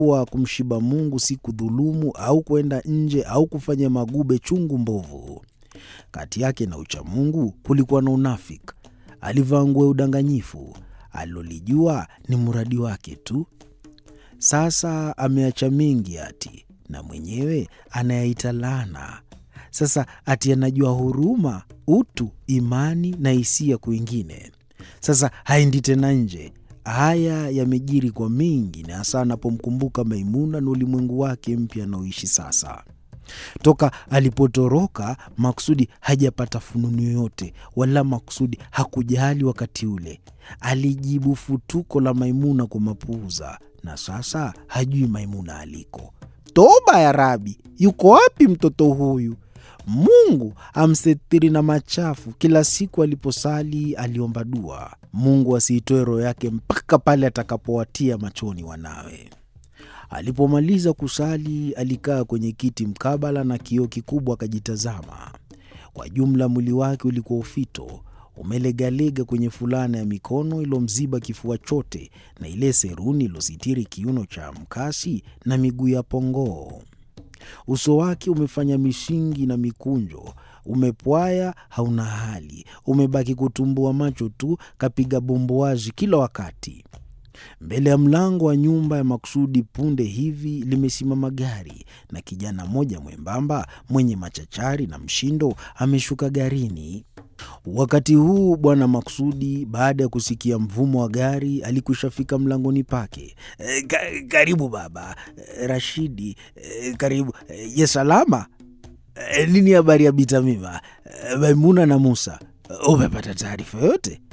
kuwa kumshiba Mungu si kudhulumu au kwenda nje au kufanya magube chungu mbovu. Kati yake na uchamungu kulikuwa na unafiki. Alivaa nguo ya udanganyifu. Alilolijua ni mradi wake tu. Sasa ameacha mengi ati, na mwenyewe anayaita laana. Sasa ati anajua huruma, utu, imani na hisia kwingine. Sasa haendi tena nje. Haya yamejiri kwa mengi, na hasa anapomkumbuka Maimuna na ulimwengu wake mpya anaoishi sasa. Toka alipotoroka Maksudi hajapata fununu yoyote, wala Maksudi hakujali. Wakati ule alijibu futuko la Maimuna kwa mapuuza, na sasa hajui Maimuna aliko. Toba ya Rabi, yuko wapi mtoto huyu? Mungu amsetiri na machafu. Kila siku aliposali aliomba dua, Mungu asiitoe roho yake mpaka pale atakapowatia machoni wanawe. Alipomaliza kusali alikaa kwenye kiti mkabala na kioo kikubwa akajitazama. Kwa jumla mwili wake ulikuwa ufito, umelegalega kwenye fulana ya mikono ilomziba kifua chote na ile seruni ilositiri kiuno cha mkasi na miguu ya pongoo. Uso wake umefanya mishingi na mikunjo, umepwaya, hauna hali, umebaki kutumbua macho tu, kapiga bumbuazi kila wakati. Mbele ya mlango wa nyumba ya Maksudi punde hivi limesimama gari na kijana mmoja mwembamba mwenye machachari na mshindo ameshuka garini. Wakati huu Bwana Maksudi, baada ya kusikia mvumo wa gari, alikushafika mlangoni pake. E, ka, karibu baba. E, Rashidi, e, karibu. E, je, salama? E, nini habari ya Bitamima, e, Maimuna na Musa? Umepata taarifa yote?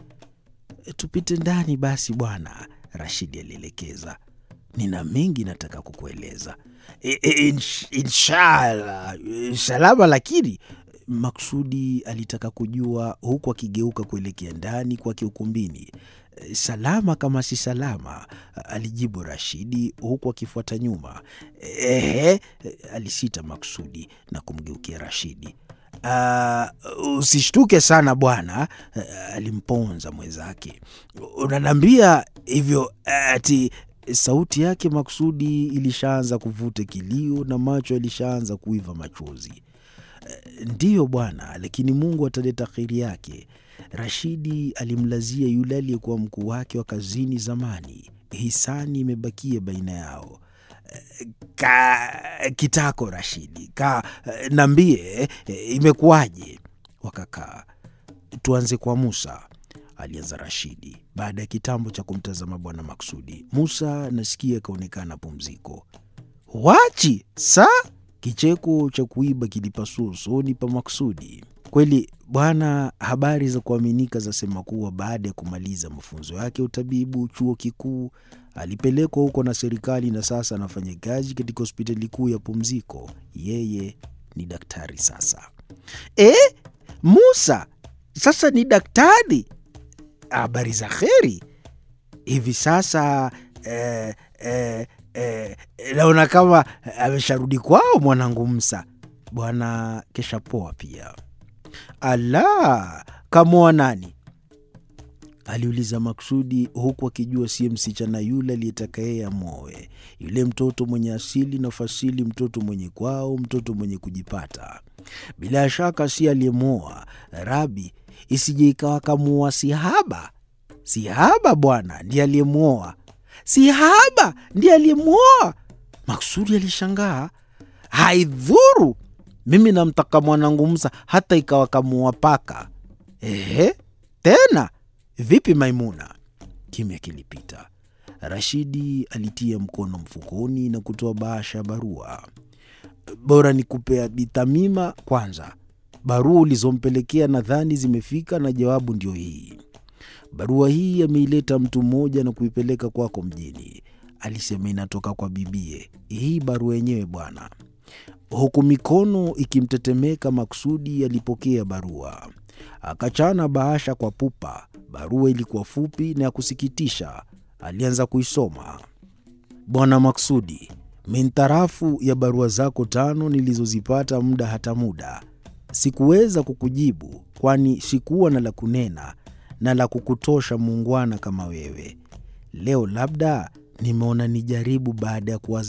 E, tupite ndani basi bwana, Rashidi alielekeza. Nina mengi nataka kukueleza. E, e, insh, inshallah salama, lakini Maksudi alitaka kujua huku akigeuka kuelekea ndani kwake ukumbini. Salama kama si salama, alijibu Rashidi huku akifuata nyuma. Ehe, alisita Maksudi na kumgeukia Rashidi. Uh, usishtuke sana bwana, alimponza mwenzake. Unaniambia hivyo ati sauti yake Maksudi ilishaanza kuvuta kilio na macho yalishaanza kuiva machozi. Ndiyo bwana, lakini Mungu ataleta kheri yake. Rashidi alimlazia yule aliyekuwa mkuu wake wa kazini zamani. Hisani imebakia baina yao. Ka kitako Rashidi, ka nambie, imekuwaje? Wakakaa. Tuanze kwa Musa, alianza Rashidi baada ya kitambo cha kumtazama bwana Maksudi. Musa nasikia akaonekana pumziko. Wachi sa Kicheko cha kuiba kilipasua usoni pa Maksudi. Kweli bwana, habari za kuaminika zasema kuwa baada ya kumaliza mafunzo yake ya utabibu chuo kikuu alipelekwa huko na serikali, na sasa anafanya kazi katika hospitali kuu ya pumziko. Yeye ni daktari sasa. E, Musa sasa ni daktari? Habari za kheri. Hivi sasa eh, eh, Eh, naona kama amesharudi kwao mwanangu Msa. Bwana kesha poa pia. Ala, kamoa nani? aliuliza Maksudi huku akijua siye msichana yule aliyetaka yeye amwoe, yule mtoto mwenye asili na fasili, mtoto mwenye kwao, mtoto mwenye kujipata. Bila shaka si aliyemwoa Rabi, isije ikawa kamuoa Sihaba. Sihaba bwana ndiye aliyemwoa Sihaba ndiye aliyemwoa. Maksudi alishangaa. Haidhuru, mimi namtaka mwanangu Musa hata ikawa kamuoa paka. Ehe, tena vipi Maimuna? Kimya kilipita. Rashidi alitia mkono mfukoni na kutoa bahasha ya barua. Bora nikupea Bitamima kwanza. Barua ulizompelekea nadhani zimefika na jawabu ndio hii. Barua hii ameileta mtu mmoja na kuipeleka kwako mjini. Alisema inatoka kwa bibie. Hii barua yenyewe bwana. Huku mikono ikimtetemeka, Maksudi alipokea barua, akachana bahasha kwa pupa. Barua ilikuwa fupi na ya kusikitisha. Alianza kuisoma. Bwana Maksudi, mintarafu ya barua zako tano nilizozipata muda hata muda, sikuweza kukujibu, kwani sikuwa na la kunena na la kukutosha muungwana kama wewe. Leo labda nimeona nijaribu baada ya kuwaza